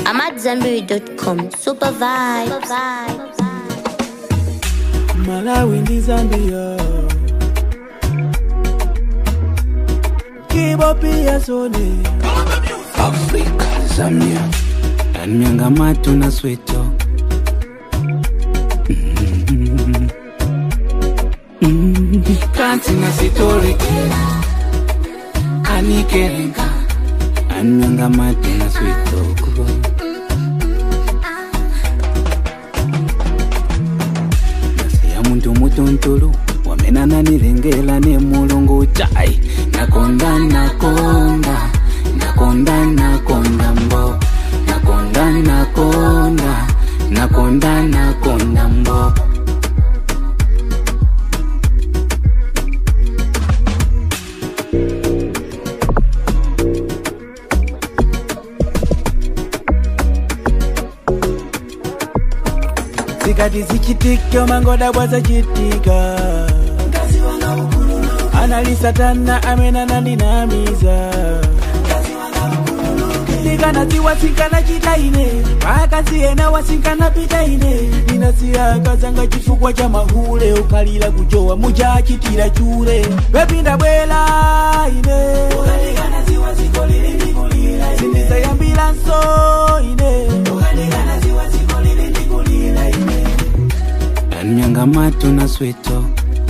I'm at Zambiri.com. Super vibe. Super vibe. Malawi ndi Zambia Kibo pia sone Afrika, Zambia, and Miangamatu na Sweto. Kanti na Sitoriki, Anikerenga, and Miangamatu na Sweto. Nasiya muntu mutuntulu wamenana nilengela ne mulungu chai nakonda nakonda nakonda nakonda mbo nakonda nakonda nakonda nakonda mbo zikati zichitika mangoda bwazachitika analisatana amenana ndinamiza ndikanaziwa sinkana chitaine akasiyena wasinkana pitaine ndinasiyakazanga chifukwa cha mahule ukalira kujowa muchachitira chure wepinda bwela ine sindizayambira nso ine and Miangamatu na Sweto.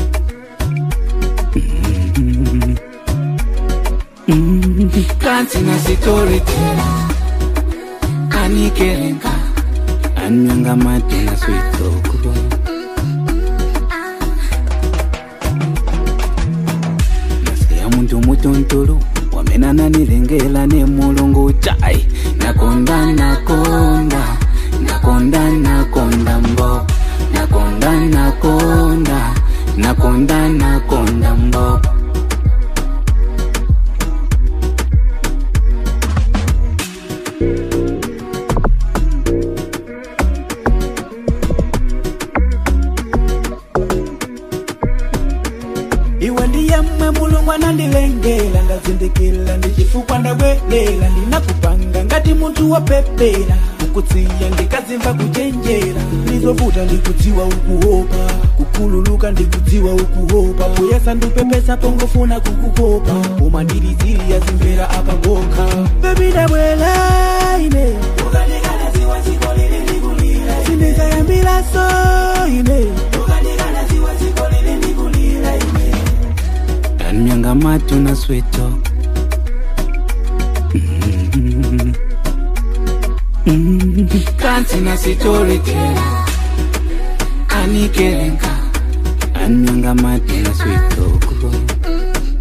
Kanti na Sitoriki, Anikerenga, and Miangamatu na Sweto. nasiya muntu mutuntulu wamenana nilengela ne mulungu chai nakonda nakonda nakonda nakonda mbo nakonda nakonda nakonda nakonda mbo iwe ndiye mmwe mulungu anandilengela ndazindikila ndichifukwa ndabwelela ndinakupanga ngati munthu wopepera kukutsiya ndikazimva kuchenjera lizovuta ndikudziwa ukuopa kukhululuka ndikudziwa ukuopa kuyesa ndupepesa pongofuna kukukopa koma ndilizili yazimvera apangokha bebi ndabwela ine sindizayambira so ine and Miangamatu na Sweto. Kanti na Sitoriki, Anikerenga, and Miangamatu na Sweto.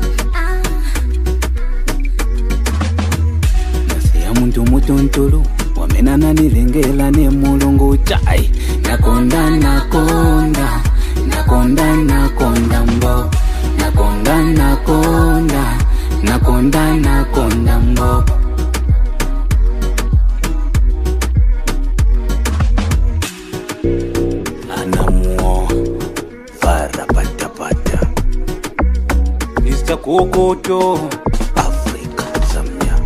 nasiya muntu mutuntulu wamenana nilengela ne mulungu chai nakonda nakonda nakonda nakonda mbo nakonda nakonda nakonda nakonda mbo anamuo varapatapata Mr. Kokoto Afrika Zambia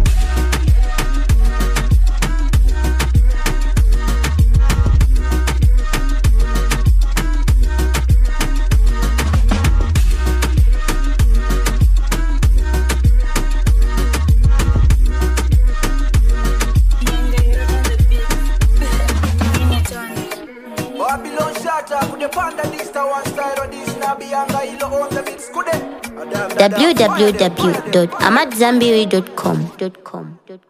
Babylon shatter, could the panda this to one style or this nabi anga ilo on the mix, could it? www.amatzambiri.com.